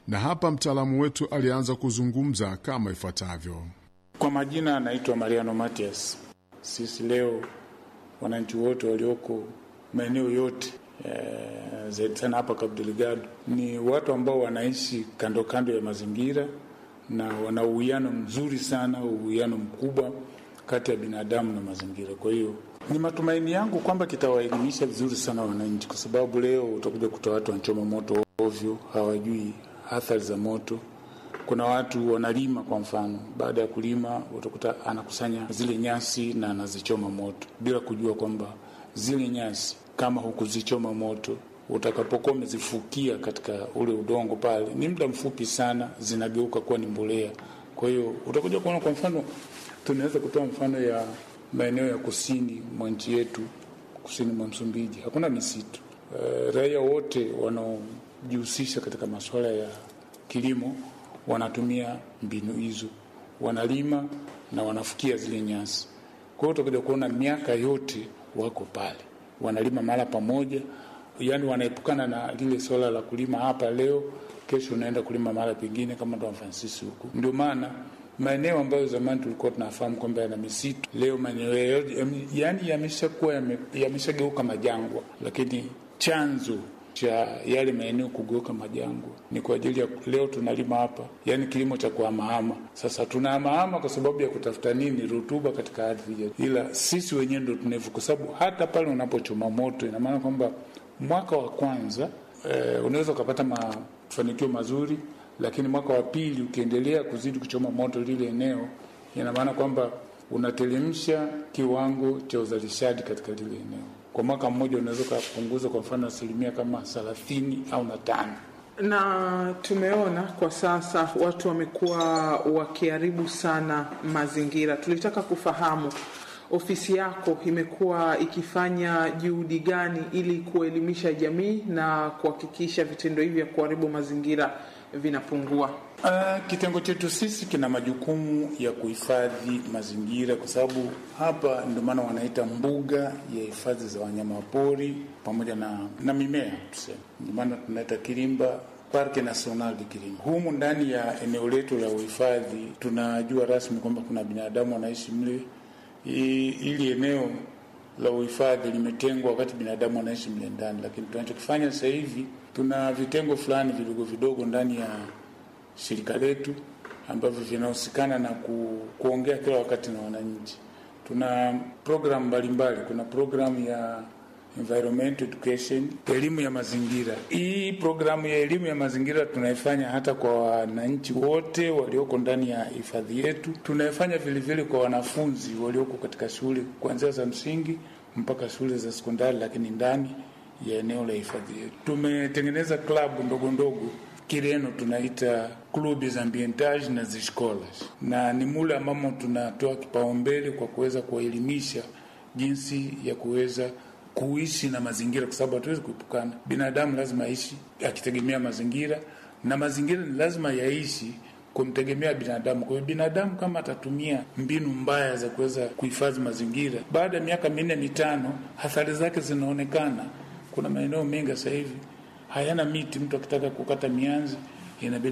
na hapa mtaalamu wetu alianza kuzungumza kama ifuatavyo. Kwa majina anaitwa Mariano Matias. Sisi leo wananchi wote walioko maeneo yote e, zaidi sana hapa Cabo Delgado ni watu ambao wanaishi kando kando ya mazingira na wana uwiano mzuri sana, uwiano mkubwa kati ya binadamu na mazingira. Kwa hiyo ni matumaini yangu kwamba kitawaelimisha vizuri sana wananchi, kwa sababu leo utakuja kuta watu wanachoma moto ovyo, hawajui athari za moto. Kuna watu wanalima, kwa mfano, baada ya kulima utakuta anakusanya zile nyasi na anazichoma moto bila kujua kwamba zile nyasi kama hukuzichoma moto utakapokuwa umezifukia katika ule udongo pale, ni muda mfupi sana zinageuka kuwa ni mbolea. Kwa hiyo utakuja kuona, kwa mfano, tunaweza kutoa mfano ya maeneo ya kusini mwa nchi yetu, kusini mwa Msumbiji hakuna misitu. E, raia wote wanaojihusisha katika masuala ya kilimo wanatumia mbinu hizo, wanalima na wanafukia zile nyasi. Kwa hiyo utakuja kuona miaka yote wako pale, wanalima mahala pamoja yaani wanaepukana na lile swala la kulima hapa leo, kesho unaenda kulima mahali pengine, kama Don Francis huku. Ndio maana maeneo ambayo zamani tulikuwa tunafahamu kwamba yana misitu, leo maeneo yaani yameshakuwa yameshageuka majangwa, lakini chanzo cha yale maeneo kugeuka majangwa ni kwa ajili ya leo tunalima hapa, yaani kilimo cha kuhamahama. Sasa tunahamahama kwa sababu ya kutafuta nini? Rutuba katika ardhi yetu, ila sisi wenyewe ndo tunevu, kwa sababu hata pale unapochoma moto, ina maana kwamba mwaka wa kwanza eh, unaweza ukapata mafanikio mazuri, lakini mwaka wa pili ukiendelea kuzidi kuchoma moto lile eneo, ina maana kwamba unatelemsha kiwango cha uzalishaji katika lile eneo. Kwa mwaka mmoja unaweza ukapunguza kwa mfano asilimia kama thelathini au na tano na tumeona kwa sasa watu wamekuwa wakiharibu sana mazingira. Tulitaka kufahamu ofisi yako imekuwa ikifanya juhudi gani ili kuelimisha jamii na kuhakikisha vitendo hivi vya kuharibu mazingira vinapungua? Uh, kitengo chetu sisi kina majukumu ya kuhifadhi mazingira, kwa sababu hapa ndio maana wanaita mbuga ya hifadhi za wanyamapori pamoja na, na mimea tuseme, ndio maana tunaita Kilimba Parke National de Kilimba. Humu ndani ya eneo letu la uhifadhi tunajua rasmi kwamba kuna binadamu wanaishi mle ili eneo la uhifadhi limetengwa wakati binadamu wanaishi mle ndani, lakini tunachokifanya sasa hivi tuna vitengo fulani vidogo vidogo ndani ya shirika letu ambavyo vinahusikana na ku, kuongea kila wakati na wananchi. Tuna programu mbalimbali. Kuna programu ya environment education, elimu ya mazingira. Hii programu ya elimu ya mazingira tunaifanya hata kwa wananchi wote walioko ndani ya hifadhi yetu. Tunaifanya vilevile kwa wanafunzi walioko katika shule kuanzia za msingi mpaka shule za sekondari, lakini ndani ya eneo la hifadhi yetu tumetengeneza klabu ndogo ndogo Kireno tunaita clubs ambientage na ziscolas, na ni mule ambamo tunatoa kipaumbele kwa kuweza kuwaelimisha jinsi ya kuweza kuishi na mazingira, kwa sababu hatuwezi kuepukana. Binadamu lazima aishi akitegemea mazingira, na mazingira ni lazima yaishi kumtegemea binadamu. Kwa hiyo binadamu kama atatumia mbinu mbaya za kuweza kuhifadhi mazingira, baada ya miaka minne mitano, athari zake zinaonekana. Kuna maeneo mengi sasa hivi hayana miti, mtu akitaka kukata mianzi inabidi